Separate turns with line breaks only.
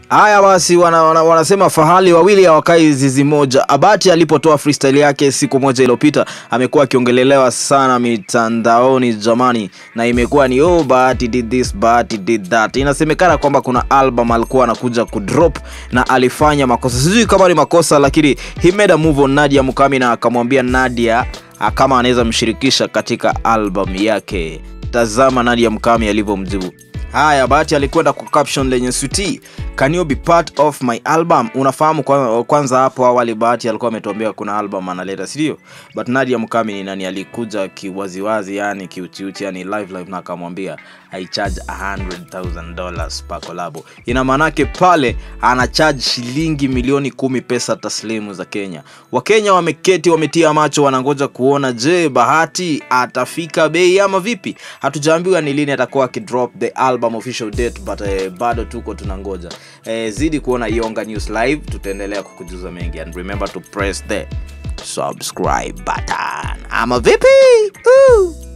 Haya basi, wana, wana, wanasema fahali wawili hawakai zizi moja. Abati alipotoa freestyle yake siku moja iliyopita amekuwa akiongelelewa sana mitandaoni jamani, na imekuwa ni oh, Bahati did this, Bahati did that. Inasemekana kwamba kuna album alikuwa anakuja kudrop na alifanya makosa, sijui kama ni makosa, lakini he made a move on Nadia Mukami na akamwambia Nadia ah, kama anaweza mshirikisha katika album yake. Tazama Nadia Mukami alivyomjibu. Haya, Bahati alikwenda kwa caption lenye suti, can you be part of my album? Unafahamu kwa, kwanza hapo awali Bahati alikuwa ametuambia kuna album analeta, si ndio? But Nadia Mukami ni nani? Alikuja kiwaziwazi, yani kiutiuti, yani live live, na akamwambia I charge $100,000 per collabo. Ina maanake pale ana charge shilingi milioni kumi pesa taslimu za Kenya. Wakenya wameketi wametia macho, wanangoja kuona, je, Bahati atafika bei ama vipi? Hatujaambiwa ni lini atakuwa akidrop the album official date, but eh, bado tuko tunangoja. Eh, zidi kuona Iyonga News live, tutaendelea kukujuza mengi and remember to press the subscribe button ama vipi? Ooh.